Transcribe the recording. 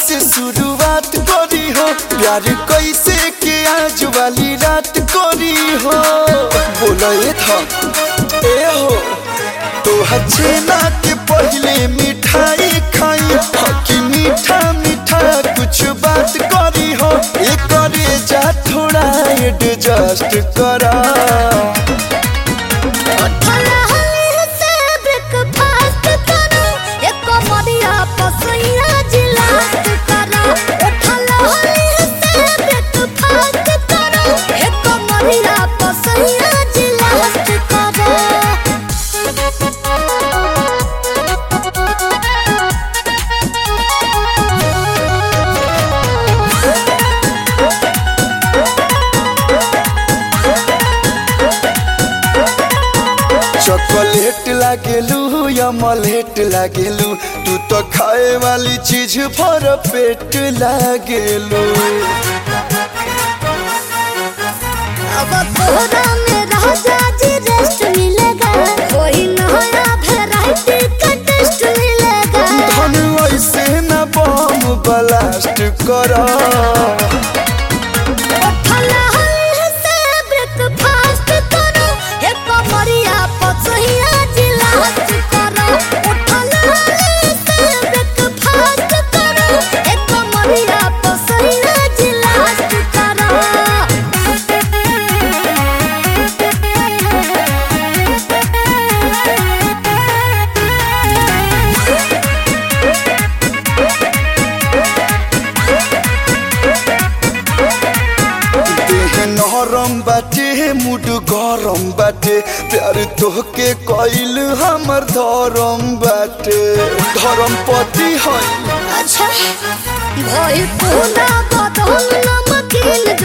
से शुरुआत करी हो प्यार कैसे के आज वाली रात करी हो बोला ये था ए हो तो छेना के पहले मिठाई खाई हकी मीठा मीठा कुछ बात करी हो ये करे जा थोड़ा एडजस्ट करा उठला हली से ब्रेकफास्ट करो एक मरिया पसैया जिलास्ट करो उठला हली से ब्रेकफास्ट करो एक मरिया पसैया जिलास्ट करो चॉकलेट लागेलू या मलेट लागेलू तू तो खाए वाली चीज भर पेट लागेलू अब तोहरा में राजा जी रेस्ट मिलेगा कोई नया वैरायटी का टेस्ट मिलेगा धन ऐसे न बम ब्लास्ट करा उठला हली से ब्रेकफास्ट करो एक मरिया पसैया जिलास्ट करो उठला हली से ब्रेकफास्ट करो एक मरिया पसैया जिलास्ट करो देह नरम बाटे मुड गरम बाटे प्यार तोहके कइल हमर धरम बाटे धरम पति है अच्छा भइल पूरा बदन नमकीन